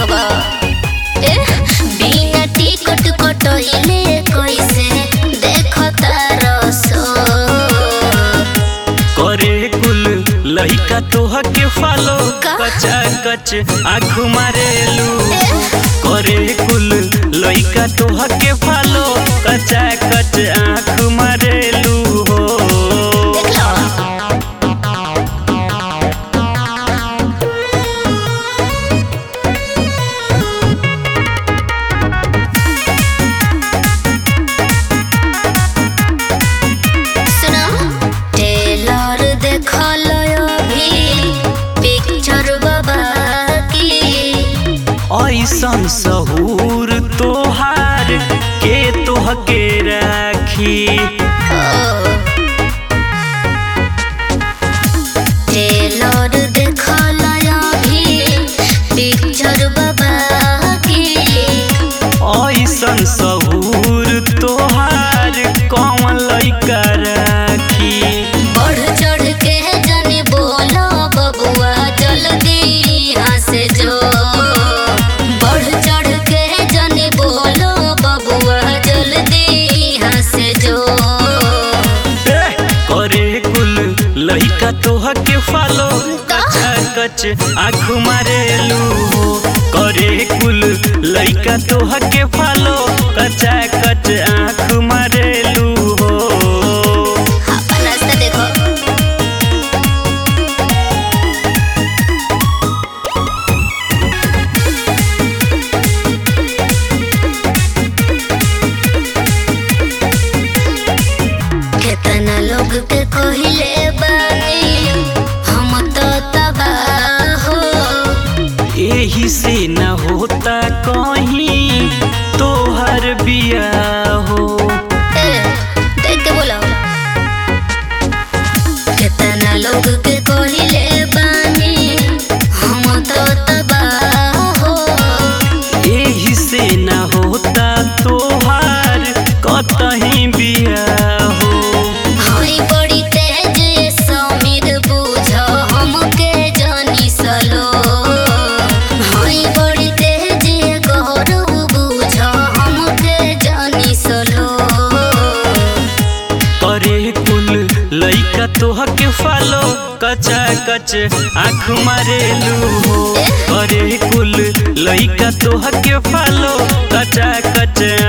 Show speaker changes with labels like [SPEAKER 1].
[SPEAKER 1] देखबा ए बिना टिकट कटइले कैसे देखता रसो
[SPEAKER 2] करे कुल लइका तोह के फालो
[SPEAKER 1] का?
[SPEAKER 2] कचा कच आँख मारेलू करे कुल लइका तोह के फालो कचा कच आँख मारेलू हो
[SPEAKER 1] देख लो सुना टेलर देखल अभी पिक्चर बाबा की
[SPEAKER 2] ऐसन सहूर तोहार के तोह के राखी
[SPEAKER 1] टेलर देखल अभी पिक्चर बाबा की
[SPEAKER 2] ऐसन सहूर तोहार कौन लइका राखी
[SPEAKER 1] बढ़ चढ़ के जने बोलो बबुआ जल्दी यहाँ से जो बढ़ चढ़ के जने बोलो बबुआ जल्दी यहाँ से जो
[SPEAKER 2] ए, करे कुल लइका तोह के फालो कचा कच आँख मारेलू हो करे कुल लइका तोह के फालो कचा कच आँख मारेलू हो
[SPEAKER 1] अपन रास्ता देखो केतना लोग के कहिले बानी हम तो तबाह हो
[SPEAKER 2] यही से न होता कहीं तोहर बिया हो
[SPEAKER 1] ए, देख के बोलो केतना लोग के कहिले बानी हम तो तबाह हो
[SPEAKER 2] यही से न होता तोहार कतहीं बिया हो
[SPEAKER 1] हई बड़ी तेज ये समीर बुझ हमके जानी सलो हई बड़ी तेज ये गौरव बुझ हमके जानी सलो
[SPEAKER 2] करे कुल लइका तोह के फालो कचा कच आँख मारेलू हो करे कुल लइका तोह के फालो कचा कच